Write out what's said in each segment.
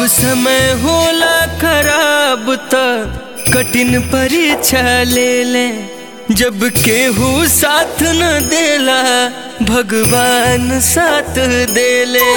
समय होला खराब त कठिन परीक्षा ले ले जब केहू साथ न देला भगवान साथ देले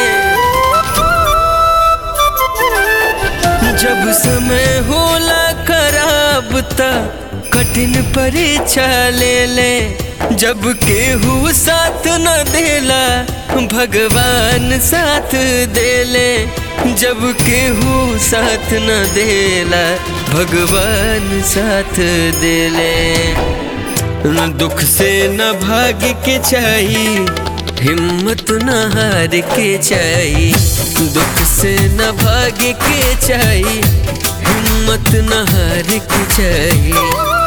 जब समय होला खराब त कठिन परीक्षा ले ले जब केहू साथ न देला भगवान साथ देले जब केहू साथ न देला भगवान साथ देले न दुख से न भाग के चाही हिम्मत न हार के चाही दुख से न भाग के चाही हिम्मत न हार के चाही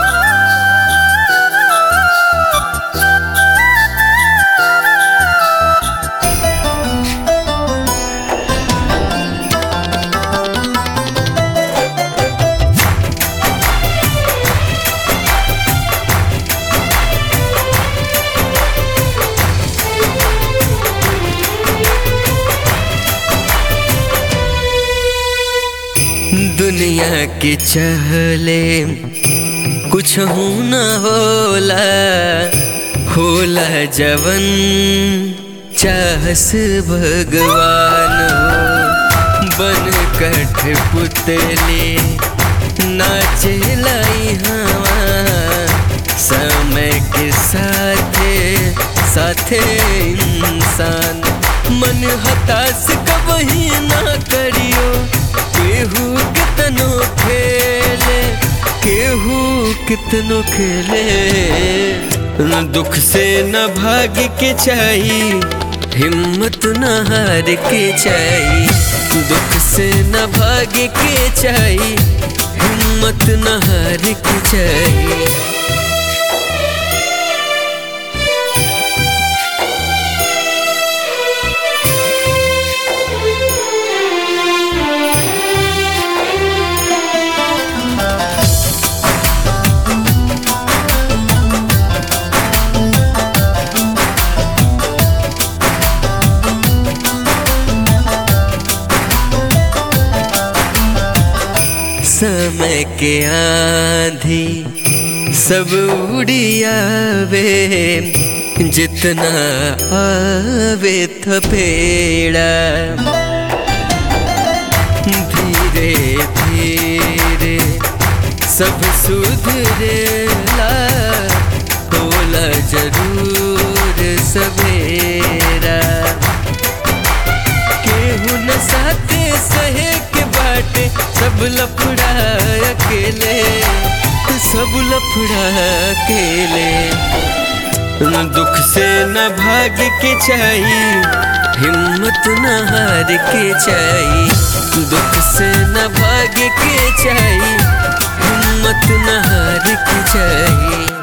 दुनिया के चहले कुछ न होला होला जवन चाहस भगवान हो बन कठ पुतले नाचे लाई हवा समय के साथे साथे इंसान मन हताश कबही ना करियो केहू कितनो खेले केहू कितनो खेले न दुख से न भाग के चाही हिम्मत न हार के चाही दुख से न भाग के चाही हिम्मत न हार के चाही समय के आंधी सब उड़ियावे जितना आवे थपेड़ा धीरे धीरे सब सुधरेला होला जरूर सवेरा केहू न साथे सहे के बाटे सब लफड़ा अकेले सब लफड़ा अकेले न दुख से न भाग के चाही हिम्मत न हार के चाही दुख से न भाग के चाही हिम्मत न हार के चाही